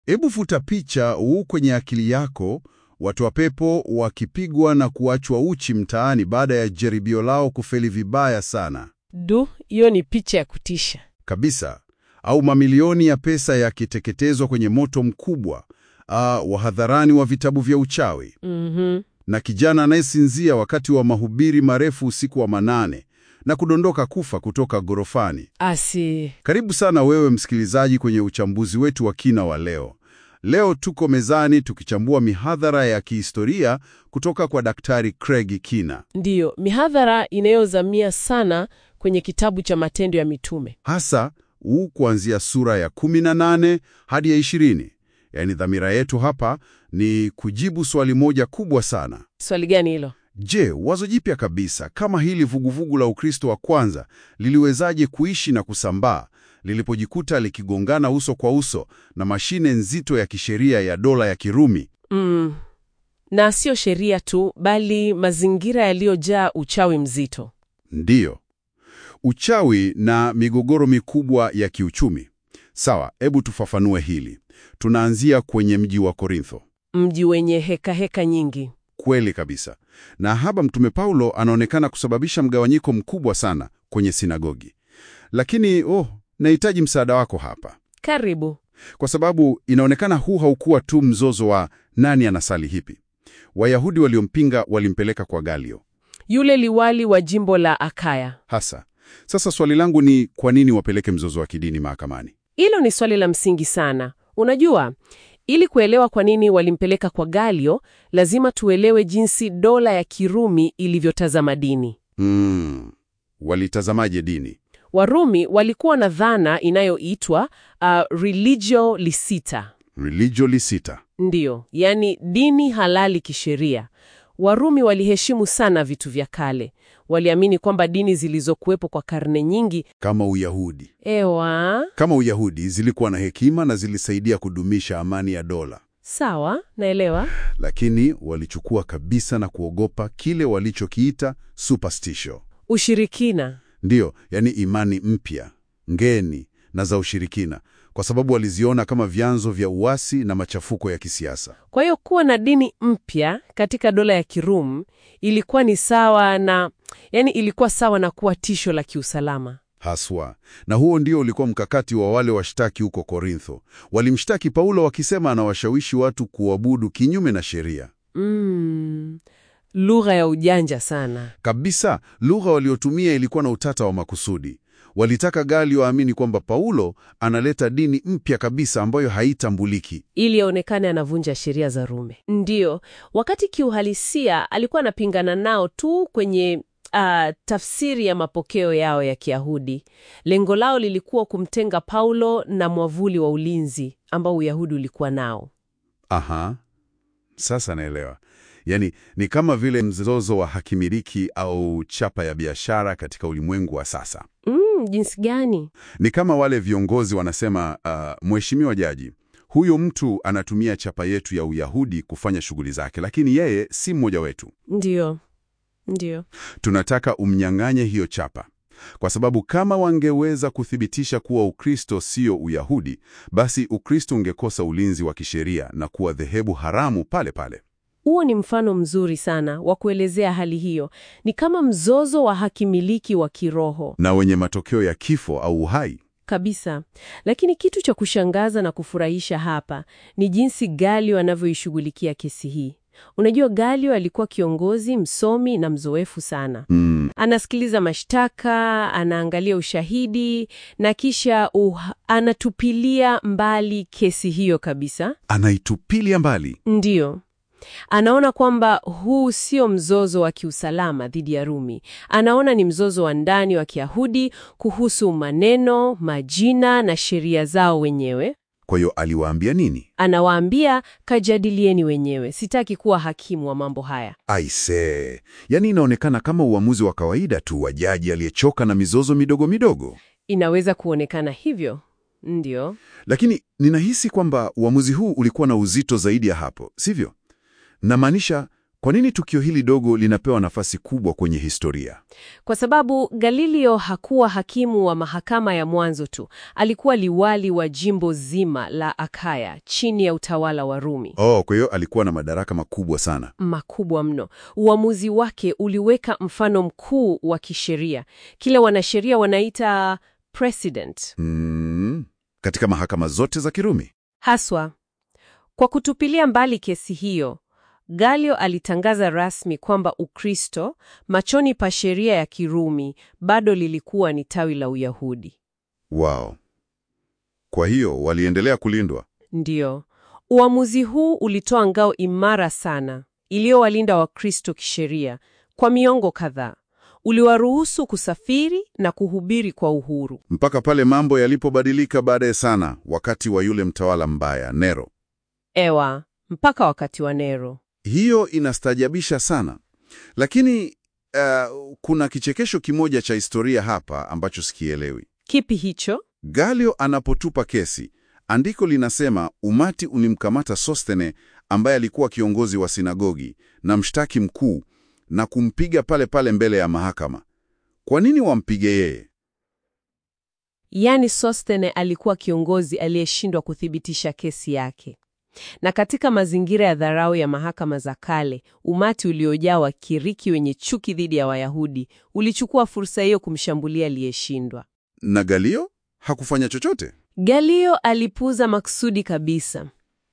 Hebu futa picha huu kwenye akili yako, watu wa pepo wakipigwa na kuachwa uchi mtaani baada ya jaribio lao kufeli vibaya sana Du, hiyo ni picha ya kutisha. kabisa, au mamilioni ya pesa yakiteketezwa kwenye moto mkubwa, ah, wahadharani wa vitabu vya uchawi, Mhm. na kijana anayesinzia wakati wa mahubiri marefu usiku wa manane na kudondoka kufa kutoka gorofani. Asi. Karibu sana wewe msikilizaji kwenye uchambuzi wetu wa kina wa leo. Leo tuko mezani tukichambua mihadhara ya kihistoria kutoka kwa Daktari Craig Kina, Ndiyo, mihadhara inayozamia sana kwenye kitabu cha Matendo ya Mitume. hasa huu kuanzia sura ya 18 hadi ya 20. Yaani, dhamira yetu hapa ni kujibu swali moja kubwa sana. Swali gani hilo? Je, wazo jipya kabisa kama hili vuguvugu la Ukristo wa kwanza liliwezaje kuishi na kusambaa lilipojikuta likigongana uso kwa uso na mashine nzito ya kisheria ya dola ya Kirumi? Mm. Na sio sheria tu, bali mazingira yaliyojaa uchawi mzito. Ndiyo, uchawi na migogoro mikubwa ya kiuchumi. Sawa, hebu tufafanue hili. Tunaanzia kwenye mji wa Korintho. Mji wenye heka heka nyingi. Kweli kabisa. Na hapa Mtume Paulo anaonekana kusababisha mgawanyiko mkubwa sana kwenye sinagogi. Lakini oh, nahitaji msaada wako hapa, Karibu. kwa sababu inaonekana huu haukuwa tu mzozo wa nani anasali hipi. Wayahudi waliompinga walimpeleka kwa Galio Yule liwali wa jimbo la Akaya. hasa. Sasa swali langu ni kwa nini wapeleke mzozo wa kidini mahakamani? Hilo ni swali la msingi sana. Unajua, ili kuelewa kwa nini walimpeleka kwa Galio, lazima tuelewe jinsi dola ya Kirumi ilivyotazama dini. Mm, walitazamaje dini? Warumi walikuwa na dhana inayoitwa uh, religio licita. Religio licita. Ndiyo, yani dini halali kisheria. Warumi waliheshimu sana vitu vya kale. Waliamini kwamba dini zilizokuwepo kwa karne nyingi, Kama Uyahudi. ewa, Kama Uyahudi zilikuwa na hekima na zilisaidia kudumisha amani ya dola. sawa, naelewa. lakini walichukua kabisa na kuogopa kile walichokiita superstition. Ushirikina. Ndiyo, yani imani mpya, ngeni na za ushirikina, kwa sababu waliziona kama vyanzo vya uasi na machafuko ya kisiasa. Kwa hiyo kuwa na dini mpya katika dola ya Kirum ilikuwa ni sawa na yani, ilikuwa sawa na kuwa tisho la kiusalama. Haswa, na huo ndio ulikuwa mkakati wa wale washtaki huko Korintho. Walimshtaki Paulo wakisema anawashawishi watu kuabudu kinyume na sheria. Mm, lugha ya ujanja sana. Kabisa, lugha waliotumia ilikuwa na utata wa makusudi. Walitaka Galio aamini kwamba Paulo analeta dini mpya kabisa ambayo haitambuliki. ili aonekane anavunja sheria za Rumi. Ndiyo, wakati kiuhalisia alikuwa anapingana nao tu kwenye ah, tafsiri ya mapokeo yao ya Kiyahudi. Lengo lao lilikuwa kumtenga Paulo na mwavuli wa ulinzi ambao Uyahudi ulikuwa nao. Aha, sasa naelewa. Yaani ni kama vile mzozo wa hakimiliki au chapa ya biashara katika ulimwengu wa sasa. Mm, jinsi gani? Ni kama wale viongozi wanasema, uh, mheshimiwa jaji, huyo mtu anatumia chapa yetu ya Uyahudi kufanya shughuli zake, lakini yeye si mmoja wetu. Ndiyo, ndiyo. Tunataka umnyang'anye hiyo chapa, kwa sababu kama wangeweza kuthibitisha kuwa Ukristo sio Uyahudi, basi Ukristo ungekosa ulinzi wa kisheria na kuwa dhehebu haramu pale pale. Huo ni mfano mzuri sana wa kuelezea hali hiyo. Ni kama mzozo wa hakimiliki wa kiroho. na wenye matokeo ya kifo au uhai. Kabisa. Lakini kitu cha kushangaza na kufurahisha hapa ni jinsi Galio anavyoishughulikia kesi hii. Unajua, Galio alikuwa kiongozi msomi na mzoefu sana. Mm, Anasikiliza mashtaka, anaangalia ushahidi na kisha uh, anatupilia mbali kesi hiyo kabisa. anaitupilia mbali. Ndiyo. Anaona kwamba huu sio mzozo wa kiusalama dhidi ya Rumi. Anaona ni mzozo wa ndani wa Kiyahudi kuhusu maneno, majina na sheria zao wenyewe. Kwa hiyo aliwaambia nini? Anawaambia, kajadilieni wenyewe, sitaki kuwa hakimu wa mambo haya. Aisee, yaani inaonekana kama uamuzi wa kawaida tu wa jaji aliyechoka na mizozo midogo midogo. Inaweza kuonekana hivyo, ndio. Lakini ninahisi kwamba uamuzi huu ulikuwa na uzito zaidi ya hapo, sivyo? Namaanisha Kwa nini tukio hili dogo linapewa nafasi kubwa kwenye historia? Kwa sababu Galileo hakuwa hakimu wa mahakama ya mwanzo tu, alikuwa liwali wa jimbo zima la Akaya chini ya utawala wa Rumi. Oh, kwa hiyo alikuwa na madaraka makubwa sana. Makubwa mno. Uamuzi wake uliweka mfano mkuu wa kisheria, kile wanasheria wanaita precedent. Mm, katika mahakama zote za Kirumi. Haswa kwa kutupilia mbali kesi hiyo, Galio alitangaza rasmi kwamba Ukristo machoni pa sheria ya Kirumi bado lilikuwa ni tawi la Uyahudi. Wow. Kwa hiyo waliendelea kulindwa. Ndiyo, uamuzi huu ulitoa ngao imara sana iliyowalinda Wakristo kisheria kwa miongo kadhaa. Uliwaruhusu kusafiri na kuhubiri kwa uhuru. Mpaka pale mambo yalipobadilika baadaye sana wakati wa yule mtawala mbaya Nero. Ewa, mpaka wakati wa Nero. Hiyo inastajabisha sana. Lakini uh, kuna kichekesho kimoja cha historia hapa ambacho sikielewi. Kipi hicho? Galio anapotupa kesi, andiko linasema umati ulimkamata Sostene ambaye alikuwa kiongozi wa sinagogi na mshtaki mkuu na kumpiga pale pale mbele ya mahakama. Kwa nini wampige yeye? Yaani Sostene alikuwa kiongozi aliyeshindwa kuthibitisha kesi yake. Na katika mazingira ya dharau ya mahakama za kale, umati uliojaa Wakiriki wenye chuki dhidi ya Wayahudi ulichukua fursa hiyo kumshambulia aliyeshindwa. Na Galio hakufanya chochote. Galio alipuuza maksudi kabisa.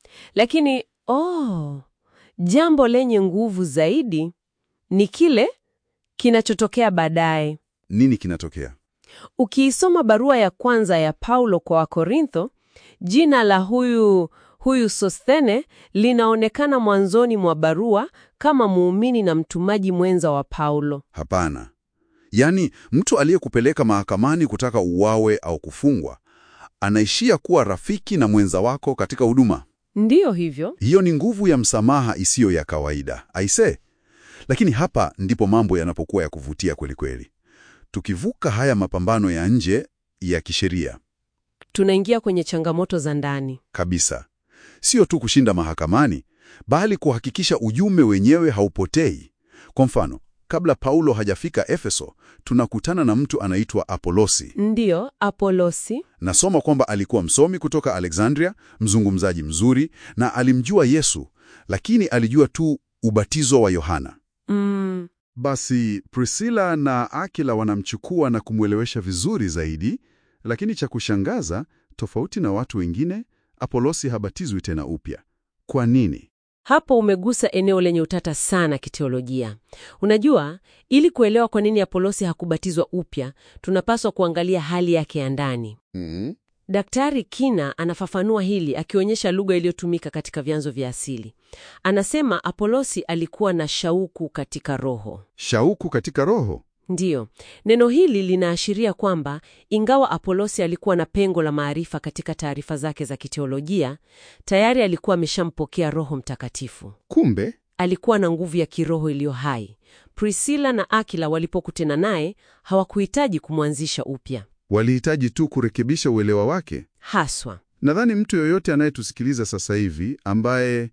Lakini oh, jambo lenye nguvu zaidi ni kile kinachotokea baadaye. Nini kinatokea? Ukiisoma barua ya kwanza ya Paulo kwa Wakorintho, jina la huyu huyu Sosthene linaonekana mwanzoni mwa barua kama muumini na mtumaji mwenza wa Paulo. Hapana. Yaani, mtu aliyekupeleka mahakamani kutaka uwawe au kufungwa anaishia kuwa rafiki na mwenza wako katika huduma. Ndiyo hivyo. Hiyo ni nguvu ya msamaha isiyo ya kawaida, aise. Lakini hapa ndipo mambo yanapokuwa ya kuvutia kweli kweli. Tukivuka haya mapambano ya nje ya kisheria Tunaingia kwenye changamoto za ndani. kabisa, sio tu kushinda mahakamani, bali kuhakikisha ujumbe wenyewe haupotei. Kwa mfano, kabla Paulo hajafika Efeso, tunakutana na mtu anaitwa Apolosi. Ndiyo, Apolosi. Nasoma kwamba alikuwa msomi kutoka Alexandria, mzungumzaji mzuri, na alimjua Yesu, lakini alijua tu ubatizo wa Yohana. Mm, Basi Priscilla na Akila wanamchukua na kumwelewesha vizuri zaidi, lakini cha kushangaza, tofauti na watu wengine, Apolosi habatizwi tena upya. Kwa nini? hapo umegusa eneo lenye utata sana kiteolojia. Unajua, ili kuelewa kwa nini Apolosi hakubatizwa upya, tunapaswa kuangalia hali yake ya ndani. Mm. Daktari Kina anafafanua hili akionyesha lugha iliyotumika katika vyanzo vya asili. Anasema Apolosi alikuwa na shauku katika roho. Shauku katika roho. Ndiyo, neno hili linaashiria kwamba ingawa Apolosi alikuwa na pengo la maarifa katika taarifa zake za kiteolojia, tayari alikuwa ameshampokea Roho Mtakatifu. Kumbe Alikuwa na nguvu ya kiroho iliyo hai. Priscilla na Akila walipokutana naye hawakuhitaji kumwanzisha upya. walihitaji tu kurekebisha uelewa wake. Haswa. Nadhani mtu yoyote anayetusikiliza sasa hivi ambaye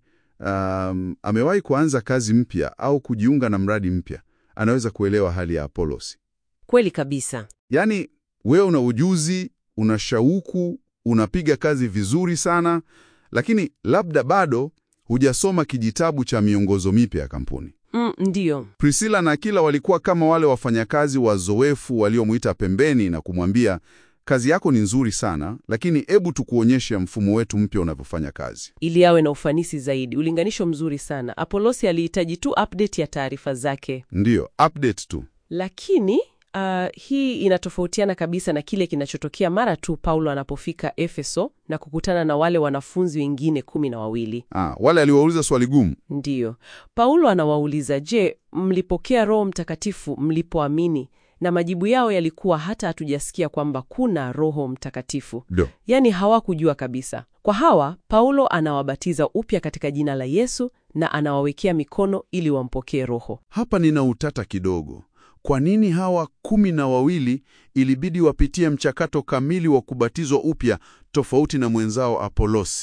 um, amewahi kuanza kazi mpya au kujiunga na mradi mpya anaweza kuelewa hali ya Apolosi. Kweli kabisa. Yaani, wewe una ujuzi, una shauku, unapiga kazi vizuri sana, lakini labda bado hujasoma kijitabu cha miongozo mipya ya kampuni. Mm, ndiyo. Priscilla na Akila walikuwa kama wale wafanyakazi wazoefu waliomwita pembeni na kumwambia, kazi yako ni nzuri sana, lakini hebu tukuonyeshe mfumo wetu mpya unavyofanya kazi. Ili awe na ufanisi zaidi. Ulinganisho mzuri sana. Apolosi alihitaji tu update ya taarifa zake. Ndiyo, update tu. Lakini uh, hii inatofautiana kabisa na kile kinachotokea mara tu Paulo anapofika Efeso na kukutana na wale wanafunzi wengine kumi na wawili. Ah, wale aliwauliza swali gumu. Ndiyo, Paulo anawauliza, je, mlipokea Roho Mtakatifu mlipoamini? Na majibu yao yalikuwa hata hatujasikia kwamba kuna Roho Mtakatifu. Ndio. Yaani hawakujua kabisa. Kwa hawa, Paulo anawabatiza upya katika jina la Yesu na anawawekea mikono ili wampokee Roho. Hapa nina utata kidogo. Kwa nini hawa kumi na wawili ilibidi wapitie mchakato kamili wa kubatizwa upya tofauti na mwenzao Apolosi?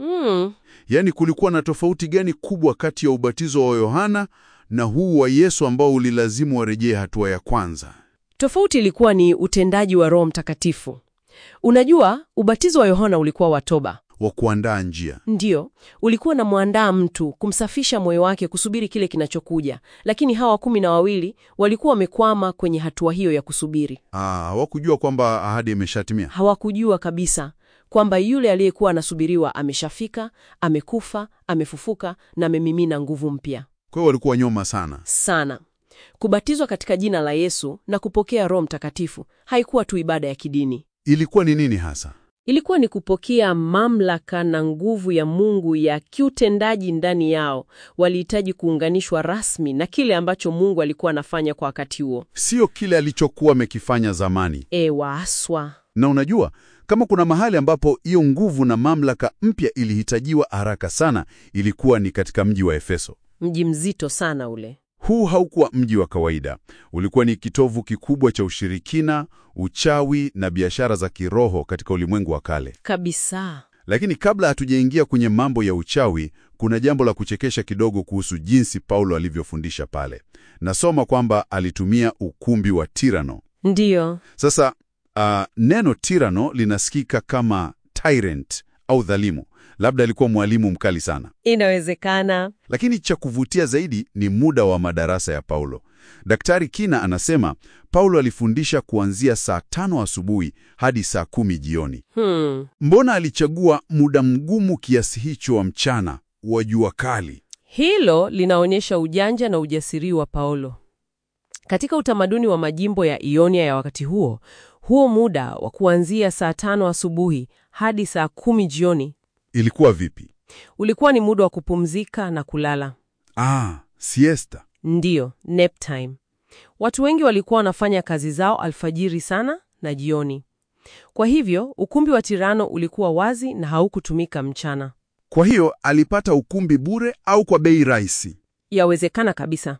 Mm. Yaani, kulikuwa na tofauti gani kubwa kati ya ubatizo wa Yohana na huu wa Yesu ambao ulilazimu warejee hatua ya kwanza? Tofauti ilikuwa ni utendaji wa Roho Mtakatifu. Unajua, ubatizo wa Yohana ulikuwa wa toba. Wa kuandaa njia. Ndiyo, ulikuwa na mwandaa mtu kumsafisha moyo wake kusubiri kile kinachokuja, lakini hawa kumi na wawili walikuwa wamekwama kwenye hatua hiyo ya kusubiri. Ah, hawakujua kwamba ahadi imeshatimia. Hawakujua kabisa kwamba yule aliyekuwa anasubiriwa ameshafika, amekufa, amefufuka na amemimina nguvu mpya Kwa hiyo walikuwa nyoma sana. sana. Kubatizwa katika jina la Yesu na kupokea Roho Mtakatifu haikuwa tu ibada ya kidini. Ilikuwa ni nini hasa? Ilikuwa ni kupokea mamlaka na nguvu ya Mungu ya kiutendaji ndani yao. Walihitaji kuunganishwa rasmi na kile ambacho Mungu alikuwa anafanya kwa wakati huo. Sio kile alichokuwa amekifanya zamani. E, waaswa Na unajua, kama kuna mahali ambapo hiyo nguvu na mamlaka mpya ilihitajiwa haraka sana, ilikuwa ni katika mji wa Efeso. mji mzito sana ule. Huu haukuwa mji wa kawaida. Ulikuwa ni kitovu kikubwa cha ushirikina, uchawi na biashara za kiroho katika ulimwengu wa kale. Kabisa. Lakini kabla hatujaingia kwenye mambo ya uchawi, kuna jambo la kuchekesha kidogo kuhusu jinsi Paulo alivyofundisha pale. Nasoma kwamba alitumia ukumbi wa Tirano. Ndiyo. Sasa uh, neno Tirano linasikika kama tyrant au dhalimu. Labda alikuwa mwalimu mkali sana. Inawezekana. Lakini cha kuvutia zaidi ni muda wa madarasa ya Paulo. Daktari Kina anasema Paulo alifundisha kuanzia saa tano asubuhi hadi saa kumi jioni. Hmm. Mbona alichagua muda mgumu kiasi hicho wa mchana wa jua kali? Hilo linaonyesha ujanja na ujasiri wa Paulo. Katika utamaduni wa majimbo ya Ionia ya wakati huo, huo muda wa kuanzia saa tano asubuhi hadi saa kumi jioni Ilikuwa vipi? ulikuwa ni muda wa kupumzika na kulala. Ah, siesta. Ndiyo, nap time. Watu wengi walikuwa wanafanya kazi zao alfajiri sana na jioni. Kwa hivyo, ukumbi wa Tirano ulikuwa wazi na haukutumika mchana. Kwa hiyo alipata ukumbi bure au kwa bei rahisi? Yawezekana kabisa.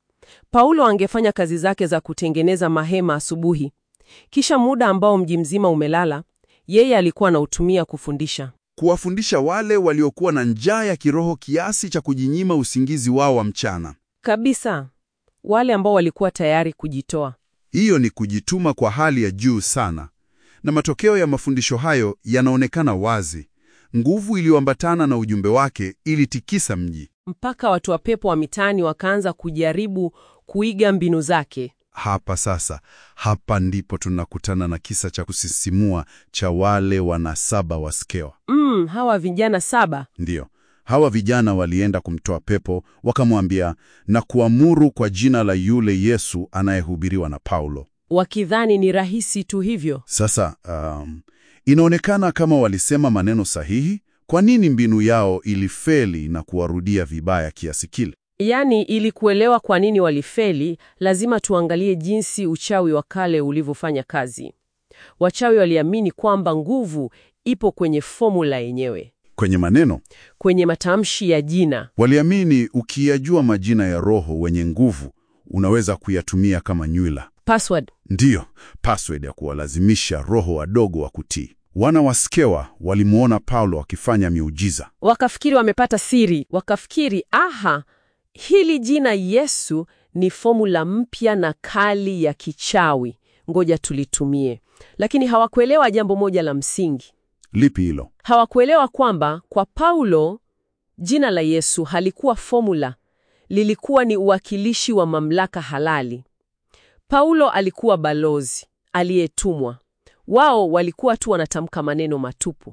Paulo angefanya kazi zake za kutengeneza mahema asubuhi. Kisha muda ambao mji mzima umelala, yeye alikuwa anautumia kufundisha. Kuwafundisha wale waliokuwa na njaa ya kiroho kiasi cha kujinyima usingizi wao wa mchana. Kabisa. Wale ambao walikuwa tayari kujitoa. Hiyo ni kujituma kwa hali ya juu sana, na matokeo ya mafundisho hayo yanaonekana wazi. Nguvu iliyoambatana na ujumbe wake ilitikisa mji. Mpaka watu wa pepo wa mitaani wakaanza kujaribu kuiga mbinu zake. Hapa sasa, hapa ndipo tunakutana na kisa cha kusisimua cha wale wanasaba wa Skewa. Mm, hawa vijana saba. Ndiyo, hawa vijana walienda kumtoa pepo, wakamwambia na kuamuru kwa jina la yule Yesu anayehubiriwa na Paulo. Wakidhani ni rahisi tu hivyo. Sasa um, inaonekana kama walisema maneno sahihi. Kwa nini mbinu yao ilifeli na kuwarudia vibaya kiasi kile? Yaani, ili kuelewa kwa nini walifeli, lazima tuangalie jinsi uchawi wa kale ulivyofanya kazi. Wachawi waliamini kwamba nguvu ipo kwenye fomula yenyewe, Kwenye maneno kwenye matamshi ya jina. waliamini, ukiyajua majina ya roho wenye nguvu unaweza kuyatumia kama nywila, Password. ndiyo password ya kuwalazimisha roho wadogo wa kutii. Wana wa Skewa walimwona Paulo akifanya miujiza. Wakafikiri wamepata siri, wakafikiri aha, hili jina Yesu ni fomula mpya na kali ya kichawi, ngoja tulitumie. Lakini hawakuelewa jambo moja la msingi. Lipi hilo? Hawakuelewa kwamba kwa Paulo jina la Yesu halikuwa fomula, lilikuwa ni uwakilishi wa mamlaka halali. Paulo alikuwa balozi aliyetumwa. Wao walikuwa tu wanatamka maneno matupu.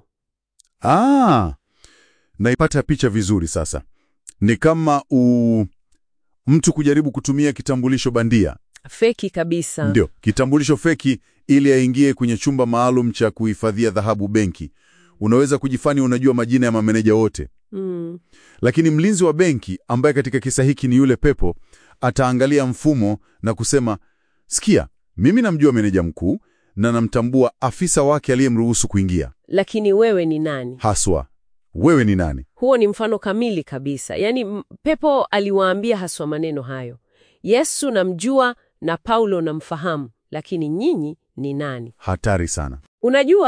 Ah, naipata picha vizuri sasa. Ni kama u... mtu kujaribu kutumia kitambulisho bandia. Feki kabisa. Ndio, kitambulisho feki ili aingie kwenye chumba maalum cha kuhifadhia dhahabu benki. Unaweza kujifanya unajua majina ya mameneja wote, Mm. lakini mlinzi wa benki ambaye katika kisa hiki ni yule pepo ataangalia mfumo na kusema, sikia, mimi namjua meneja mkuu na namtambua afisa wake aliyemruhusu kuingia. Lakini wewe ni nani? Haswa, wewe ni nani? Huo ni mfano kamili kabisa. Yaani m- pepo aliwaambia haswa maneno hayo, Yesu namjua na Paulo namfahamu, lakini nyinyi ni nani? Hatari sana. Unajua,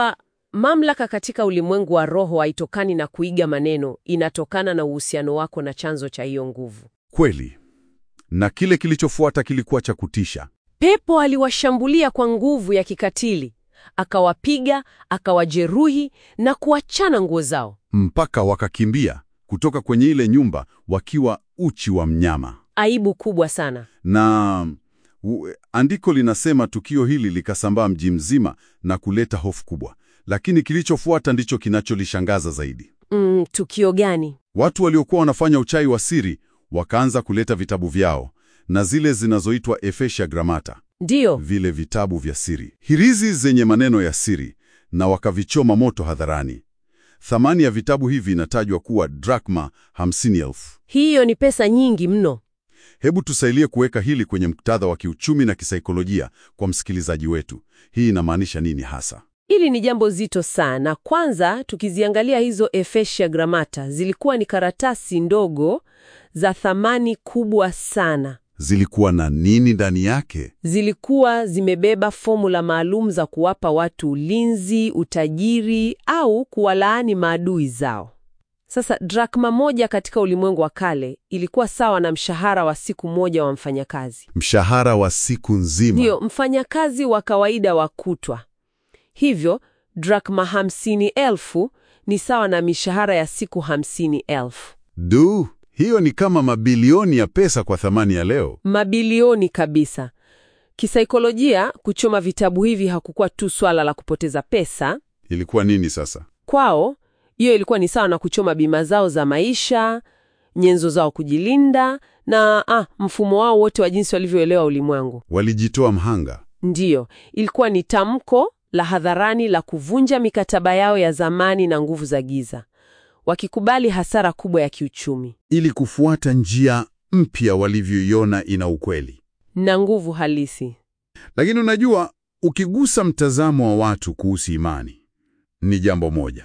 Mamlaka katika ulimwengu wa roho haitokani na kuiga maneno, inatokana na uhusiano wako na chanzo cha hiyo nguvu. Kweli. Na kile kilichofuata kilikuwa cha kutisha. Pepo aliwashambulia kwa nguvu ya kikatili, akawapiga, akawajeruhi na kuachana nguo zao. Mpaka wakakimbia kutoka kwenye ile nyumba wakiwa uchi wa mnyama. Aibu kubwa sana. Na u, andiko linasema tukio hili likasambaa mji mzima na kuleta hofu kubwa. Lakini kilichofuata ndicho kinacholishangaza zaidi. Mm, tukio gani? Watu waliokuwa wanafanya uchawi wa siri wakaanza kuleta vitabu vyao na zile zinazoitwa Efesia Gramata, Ndiyo, vile vitabu vya siri, hirizi zenye maneno ya siri, na wakavichoma moto hadharani. Thamani ya vitabu hivi inatajwa kuwa drakma 50,000. hiyo ni pesa nyingi mno. Hebu tusaidie kuweka hili kwenye muktadha wa kiuchumi na kisaikolojia kwa msikilizaji wetu. Hii inamaanisha nini hasa? Hili ni jambo zito sana. Kwanza, tukiziangalia hizo Efesia Gramata, zilikuwa ni karatasi ndogo za thamani kubwa sana. Zilikuwa na nini ndani yake? Zilikuwa zimebeba fomula maalum za kuwapa watu ulinzi, utajiri au kuwalaani maadui zao. Sasa drakma moja katika ulimwengu wa kale ilikuwa sawa na mshahara wa siku moja wa mfanyakazi. Mshahara wa siku nzima. Ndiyo, mfanyakazi wa kawaida wa kutwa. Hivyo drakma hamsini elfu ni sawa na mishahara ya siku hamsini elfu. Du, hiyo ni kama mabilioni ya pesa kwa thamani ya leo. Mabilioni kabisa. Kisaikolojia, kuchoma vitabu hivi hakukuwa tu swala la kupoteza pesa. Ilikuwa nini sasa? Kwao hiyo ilikuwa ni sawa na kuchoma bima zao za maisha, nyenzo zao kujilinda na ah, mfumo wao wote wa jinsi walivyoelewa ulimwengu. Walijitoa mhanga. Ndiyo, ilikuwa ni tamko la hadharani la kuvunja mikataba yao ya zamani na nguvu za giza, wakikubali hasara kubwa ya kiuchumi ili kufuata njia mpya walivyoiona ina ukweli. na nguvu halisi. Lakini unajua, ukigusa mtazamo wa watu kuhusu imani ni jambo moja,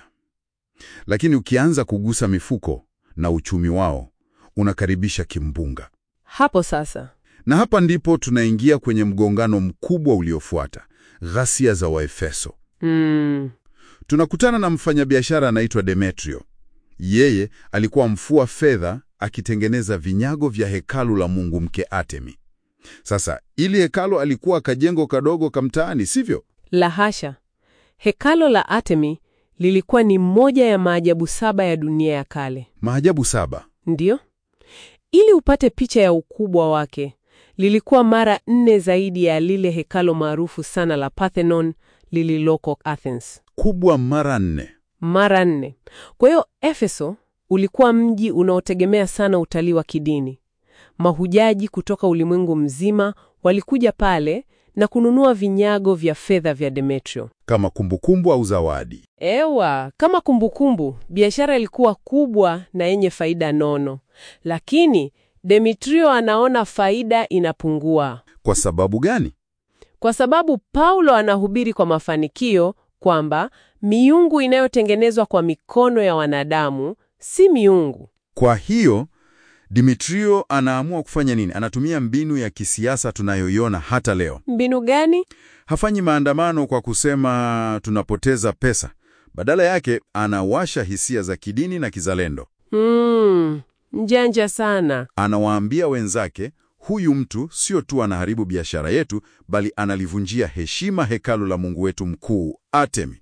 lakini ukianza kugusa mifuko na uchumi wao unakaribisha kimbunga. Hapo sasa Na hapa ndipo tunaingia kwenye mgongano mkubwa uliofuata, ghasia za Waefeso. mm, Tunakutana na mfanyabiashara anaitwa Demetrio. Yeye alikuwa mfua fedha akitengeneza vinyago vya hekalu la mungu mke Atemi. Sasa ili hekalu alikuwa kajengo kadogo kamtaani, sivyo? la hasha. Hekalo la Atemi lilikuwa ni moja ya maajabu saba ya dunia ya kale. Maajabu saba. Ndiyo, ili upate picha ya ukubwa wake, lilikuwa mara nne zaidi ya lile hekalo maarufu sana la Parthenon lililoko Athens. Kubwa mara nne. Mara nne. Kwa hiyo Efeso ulikuwa mji unaotegemea sana utalii wa kidini. Mahujaji kutoka ulimwengu mzima walikuja pale na kununua vinyago vya fedha vya Demetrio. Kama kumbukumbu au zawadi. Ewa, kama kumbukumbu, biashara ilikuwa kubwa na yenye faida nono, lakini Demetrio anaona faida inapungua Kwa sababu gani? kwa sababu Paulo anahubiri kwa mafanikio kwamba miungu inayotengenezwa kwa mikono ya wanadamu si miungu. Kwa hiyo Dimitrio anaamua kufanya nini? Anatumia mbinu ya kisiasa tunayoiona hata leo. Mbinu gani? Hafanyi maandamano kwa kusema tunapoteza pesa. Badala yake anawasha hisia za kidini na kizalendo. Hmm, mjanja sana. Anawaambia wenzake, huyu mtu sio tu anaharibu biashara yetu, bali analivunjia heshima hekalu la Mungu wetu mkuu Artemi.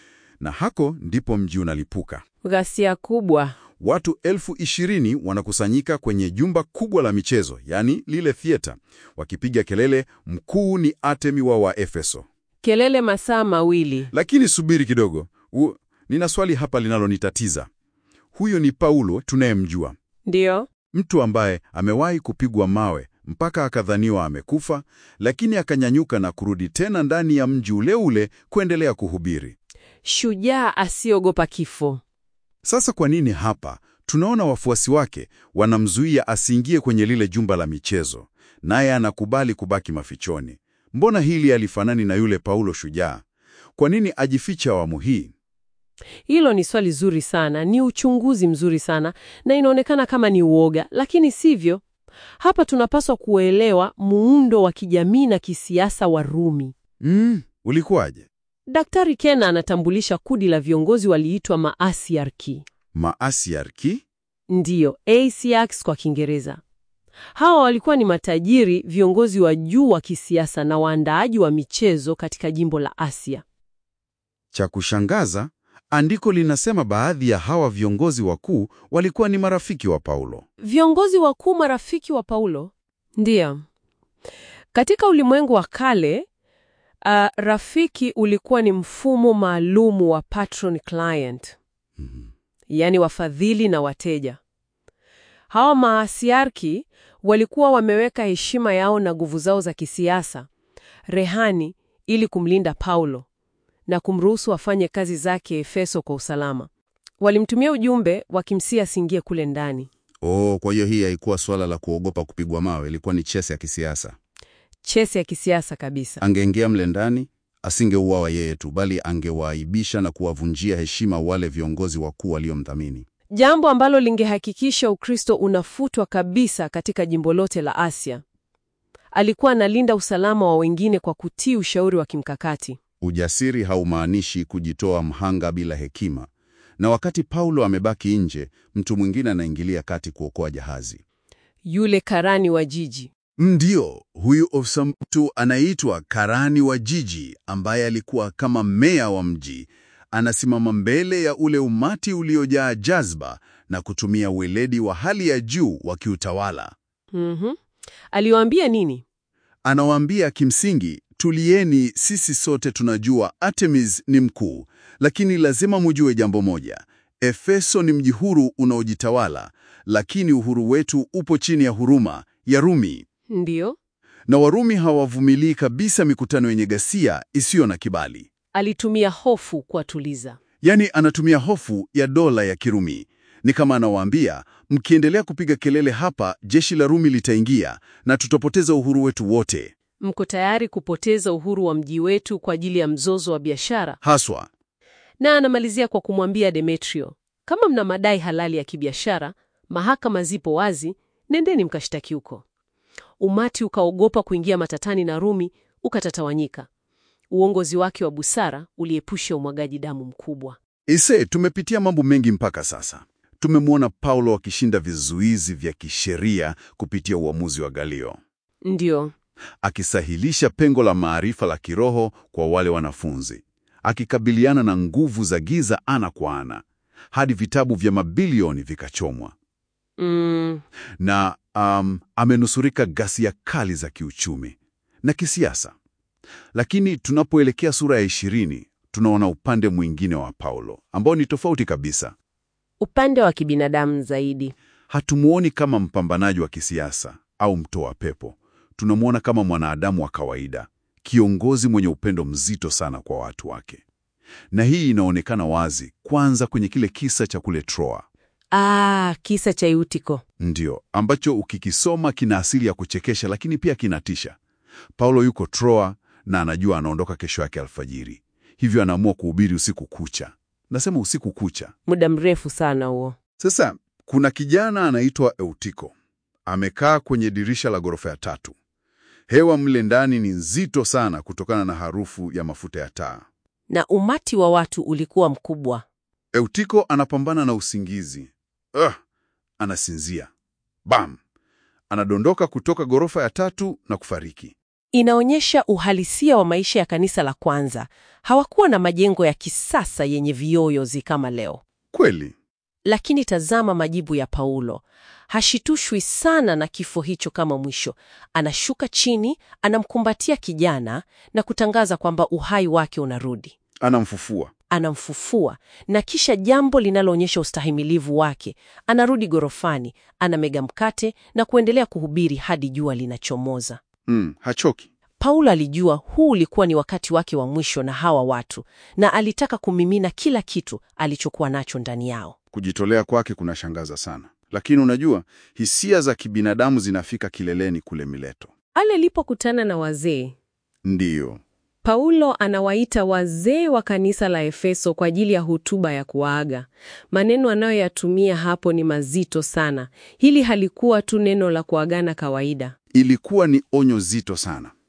Na hako ndipo mji unalipuka. Ghasia kubwa. Watu elfu ishirini wanakusanyika kwenye jumba kubwa la michezo, yaani lile theater, wakipiga kelele, mkuu ni Artemi wa Waefeso. Kelele masaa mawili. Lakini subiri kidogo, u, nina swali hapa linalonitatiza. Huyo ni Paulo tunayemjua, Ndiyo. mtu ambaye amewahi kupigwa mawe mpaka akadhaniwa amekufa, lakini akanyanyuka na kurudi tena ndani ya mji ule ule kuendelea kuhubiri. Shujaa asiogopa kifo. Sasa kwa nini hapa tunaona wafuasi wake wanamzuia asiingie kwenye lile jumba la michezo, naye anakubali kubaki mafichoni? Mbona hili alifanani na yule Paulo shujaa? Kwa nini ajificha awamu hii? Hilo ni swali zuri sana, ni uchunguzi mzuri sana, na inaonekana kama ni uoga, lakini sivyo. Hapa tunapaswa kuelewa muundo wa kijamii na kisiasa wa Rumi. Mm, ulikuwaje? Daktari Kena anatambulisha kundi la viongozi waliitwa maasiarki. Maasiarki? Ndiyo, Asiarchs kwa Kiingereza. Hawa walikuwa ni matajiri, viongozi wa juu wa kisiasa na waandaaji wa michezo katika jimbo la Asia. Cha kushangaza, andiko linasema baadhi ya hawa viongozi wakuu walikuwa ni marafiki wa Paulo. Viongozi wakuu marafiki wa Paulo? Ndiyo. Katika ulimwengu wa kale, uh, rafiki ulikuwa ni mfumo maalumu wa patron client, yaani wafadhili na wateja. Hawa maasiarki walikuwa wameweka heshima yao na nguvu zao za kisiasa rehani ili kumlinda Paulo na kumruhusu afanye kazi zake Efeso kwa usalama. Walimtumia ujumbe wakimsia asiingie kule ndani. Oh, kwa hiyo hii haikuwa swala la kuogopa kupigwa mawe, ilikuwa ni chesi ya kisiasa. Chesi ya kisiasa kabisa. Angeingia mle ndani, asingeuawa yeye tu, bali angewaaibisha na kuwavunjia heshima wale viongozi wakuu waliomdhamini. Jambo ambalo lingehakikisha Ukristo unafutwa kabisa katika jimbo lote la Asia. Alikuwa analinda usalama wa wengine kwa kutii ushauri wa kimkakati. Ujasiri haumaanishi kujitoa mhanga bila hekima. Na wakati Paulo amebaki nje, mtu mwingine anaingilia kati kuokoa jahazi. Yule karani wa jiji. Ndiyo, huyu ofisa mtu anaitwa karani wa jiji, ambaye alikuwa kama meya wa mji. Anasimama mbele ya ule umati uliojaa jazba na kutumia weledi wa hali ya juu wa kiutawala. Mhm. Aliwaambia nini? Anawaambia kimsingi, tulieni, sisi sote tunajua Artemis ni mkuu, lakini lazima mujue jambo moja: Efeso ni mji huru unaojitawala, lakini uhuru wetu upo chini ya huruma ya Rumi, Ndiyo. na Warumi hawavumilii kabisa mikutano yenye ghasia isiyo na kibali. Alitumia hofu kuwatuliza. Yaani, anatumia hofu ya dola ya Kirumi. Ni kama anawaambia, mkiendelea kupiga kelele hapa, jeshi la Rumi litaingia na tutapoteza uhuru wetu wote. Mko tayari kupoteza uhuru wa mji wetu kwa ajili ya mzozo wa biashara? Haswa Na anamalizia kwa kumwambia Demetrio, kama mna madai halali ya kibiashara, mahakama zipo wazi, nendeni mkashtaki huko. Umati ukaogopa kuingia matatani na Rumi ukatatawanyika. Uongozi wake wa busara uliepusha umwagaji damu mkubwa. Ise, tumepitia mambo mengi mpaka sasa. Tumemwona Paulo akishinda vizuizi vya kisheria kupitia uamuzi wa Galio, Ndiyo, akisahilisha pengo la maarifa la kiroho kwa wale wanafunzi, akikabiliana na nguvu za giza ana kwa ana, hadi vitabu vya mabilioni vikachomwa, mm, na um, amenusurika ghasia kali za kiuchumi na kisiasa. Lakini tunapoelekea sura ya ishirini, tunaona upande mwingine wa Paulo ambao ni tofauti kabisa. upande wa kibinadamu zaidi. Hatumuoni kama mpambanaji wa kisiasa au mtoa pepo. Tunamwona kama mwanadamu wa kawaida, kiongozi mwenye upendo mzito sana kwa watu wake. Na hii inaonekana wazi kwanza kwenye kile kisa cha kule Troa, Ah, kisa cha Eutiko. ndio ambacho ukikisoma kina asili ya kuchekesha, lakini pia kinatisha. Paulo yuko Troa na anajua anaondoka kesho yake alfajiri, hivyo anaamua kuhubiri usiku kucha. Nasema usiku kucha. Muda mrefu sana huo. Sasa kuna kijana anaitwa Eutiko amekaa kwenye dirisha la ghorofa ya tatu. Hewa mle ndani ni nzito sana kutokana na harufu ya mafuta ya taa. Na umati wa watu ulikuwa mkubwa. Eutiko anapambana na usingizi. Ugh, anasinzia. Bam! Anadondoka kutoka ghorofa ya tatu na kufariki. Inaonyesha uhalisia wa maisha ya kanisa la kwanza. Hawakuwa na majengo ya kisasa yenye viyoyozi kama leo. Kweli, Lakini tazama majibu ya Paulo. Hashitushwi sana na kifo hicho kama mwisho. Anashuka chini, anamkumbatia kijana na kutangaza kwamba uhai wake unarudi. anamfufua. Anamfufua na kisha, jambo linaloonyesha ustahimilivu wake, anarudi gorofani, anamega mkate na kuendelea kuhubiri hadi jua linachomoza. Mm, hachoki. Paulo alijua huu ulikuwa ni wakati wake wa mwisho na hawa watu, na alitaka kumimina kila kitu alichokuwa nacho ndani yao. Kujitolea kwake kunashangaza sana, lakini unajua, hisia za kibinadamu zinafika kileleni kule Mileto. Ale alipokutana na wazee, Ndiyo, Paulo anawaita wazee wa kanisa la Efeso kwa ajili ya hotuba ya kuwaaga. Maneno anayoyatumia hapo ni mazito sana. Hili halikuwa tu neno la kuagana kawaida. ilikuwa ni onyo zito sana.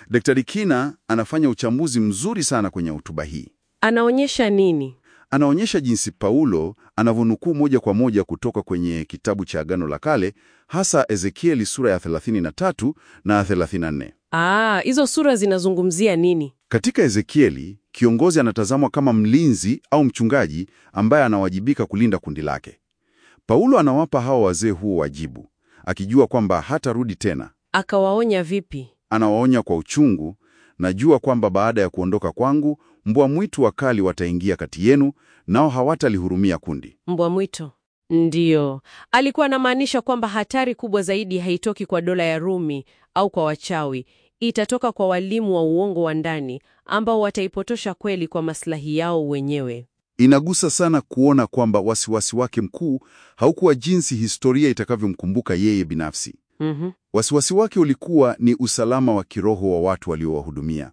Daktari Kina anafanya uchambuzi mzuri sana kwenye hotuba hii. Anaonyesha nini? Anaonyesha jinsi Paulo anavyonukuu moja kwa moja kutoka kwenye kitabu cha Agano la Kale, hasa Ezekieli sura ya 33 na 34. Ah, hizo sura zinazungumzia nini? Katika Ezekieli, kiongozi anatazamwa kama mlinzi au mchungaji ambaye anawajibika kulinda kundi lake. Paulo anawapa hawa wazee huo wajibu, akijua kwamba hatarudi tena. Akawaonya vipi? Anawaonya kwa uchungu, najua kwamba baada ya kuondoka kwangu, mbwa mwitu wakali wataingia kati yenu, nao hawatalihurumia kundi. Mbwa mwitu? Ndiyo, alikuwa anamaanisha kwamba hatari kubwa zaidi haitoki kwa dola ya Rumi au kwa wachawi, itatoka kwa walimu wa uongo wa ndani ambao wataipotosha kweli kwa maslahi yao wenyewe. Inagusa sana kuona kwamba wasiwasi wake mkuu haukuwa jinsi historia itakavyomkumbuka yeye binafsi. Mhm. Wasiwasi wake ulikuwa ni usalama wa kiroho wa watu waliowahudumia.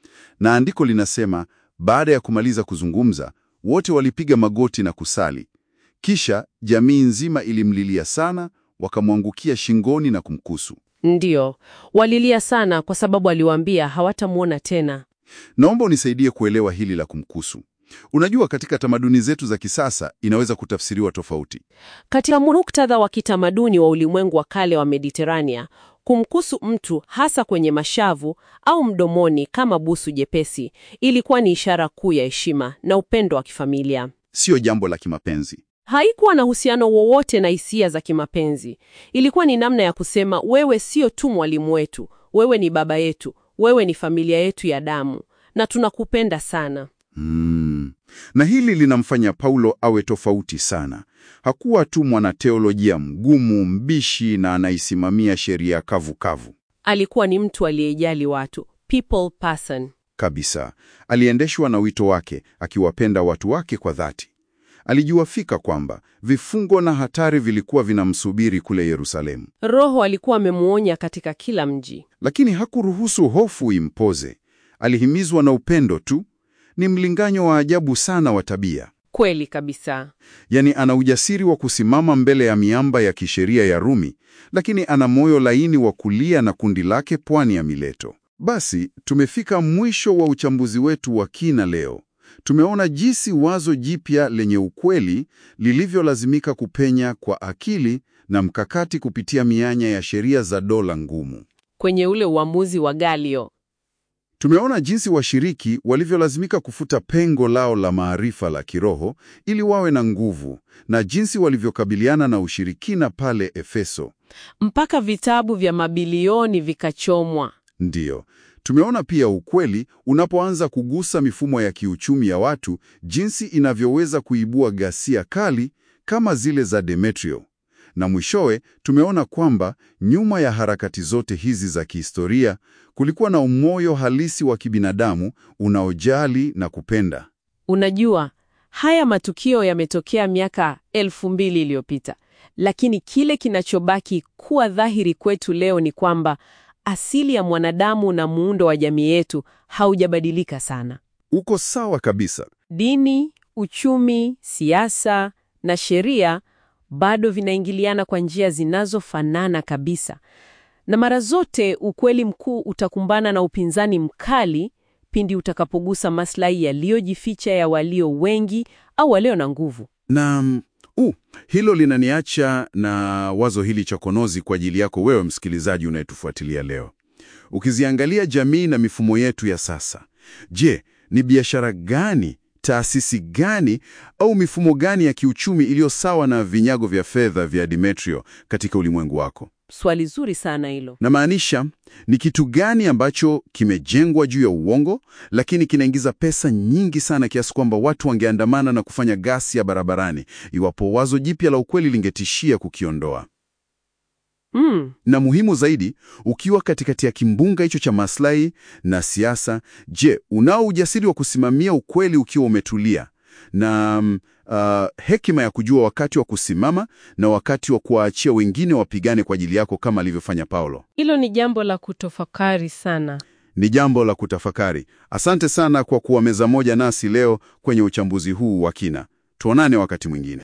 Na andiko linasema, baada ya kumaliza kuzungumza, wote walipiga magoti na kusali. Kisha jamii nzima ilimlilia sana, wakamwangukia shingoni na kumkusu. Ndiyo, walilia sana kwa sababu aliwaambia hawatamwona tena. Naomba unisaidie kuelewa hili la kumkusu. Unajua, katika tamaduni zetu za kisasa inaweza kutafsiriwa tofauti. Katika muktadha wa kitamaduni wa ulimwengu wa kale wa Mediterania, kumkusu mtu hasa kwenye mashavu au mdomoni kama busu jepesi ilikuwa ni ishara kuu ya heshima na upendo wa kifamilia. Sio jambo la kimapenzi. Haikuwa na uhusiano wowote na hisia za kimapenzi. Ilikuwa ni namna ya kusema, wewe sio tu mwalimu wetu, wewe ni baba yetu, wewe ni familia yetu ya damu na tunakupenda sana. Mm. Na hili linamfanya Paulo awe tofauti sana. Hakuwa tu mwanateolojia mgumu, mbishi na anaisimamia sheria kavu kavu. Alikuwa ni mtu aliyejali watu, people person. Kabisa. Aliendeshwa na wito wake, akiwapenda watu wake kwa dhati. Alijua fika kwamba vifungo na hatari vilikuwa vinamsubiri kule Yerusalemu. Roho alikuwa amemuonya katika kila mji. Lakini hakuruhusu hofu impoze. Alihimizwa na upendo tu. Ni mlinganyo wa ajabu sana wa tabia. Kweli kabisa. Yaani ana ujasiri wa kusimama mbele ya miamba ya kisheria ya Rumi, lakini ana moyo laini wa kulia na kundi lake pwani ya Mileto. Basi tumefika mwisho wa uchambuzi wetu wa kina leo. Tumeona jinsi wazo jipya lenye ukweli lilivyolazimika kupenya kwa akili na mkakati kupitia mianya ya sheria za dola ngumu. Kwenye ule uamuzi wa Galio, Tumeona jinsi washiriki walivyolazimika kufuta pengo lao la maarifa la kiroho ili wawe na nguvu na jinsi walivyokabiliana na ushirikina pale Efeso. mpaka vitabu vya mabilioni vikachomwa. Ndiyo, tumeona pia ukweli unapoanza kugusa mifumo ya kiuchumi ya watu, jinsi inavyoweza kuibua ghasia kali kama zile za Demetrio. Na mwishowe tumeona kwamba nyuma ya harakati zote hizi za kihistoria kulikuwa na umoyo halisi wa kibinadamu unaojali na kupenda. Unajua, haya matukio yametokea miaka elfu mbili iliyopita, lakini kile kinachobaki kuwa dhahiri kwetu leo ni kwamba asili ya mwanadamu na muundo wa jamii yetu haujabadilika sana. Uko sawa kabisa. Dini, uchumi, siasa na sheria bado vinaingiliana kwa njia zinazofanana kabisa, na mara zote ukweli mkuu utakumbana na upinzani mkali pindi utakapogusa maslahi yaliyojificha ya walio wengi au walio na nguvu. Na mm, uh, hilo linaniacha na wazo hili chokonozi kwa ajili yako wewe msikilizaji unayetufuatilia leo. Ukiziangalia jamii na mifumo yetu ya sasa, je, ni biashara gani, taasisi gani au mifumo gani ya kiuchumi iliyo sawa na vinyago vya fedha vya Demetrio katika ulimwengu wako? Swali zuri sana hilo. Namaanisha, ni kitu gani ambacho kimejengwa juu ya uongo lakini kinaingiza pesa nyingi sana kiasi kwamba watu wangeandamana na kufanya ghasia barabarani iwapo wazo jipya la ukweli lingetishia kukiondoa? Mm, Na muhimu zaidi, ukiwa katikati ya kimbunga hicho cha maslahi na siasa, je, unao ujasiri wa kusimamia ukweli ukiwa umetulia na mm, uh, hekima ya kujua wakati wa kusimama na wakati wa kuwaachia wengine wapigane kwa ajili yako kama alivyofanya Paulo? hilo ni jambo la kutofakari sana. Ni jambo la kutafakari. Asante sana kwa kuwa meza moja nasi leo kwenye uchambuzi huu wa kina. Tuonane wakati mwingine.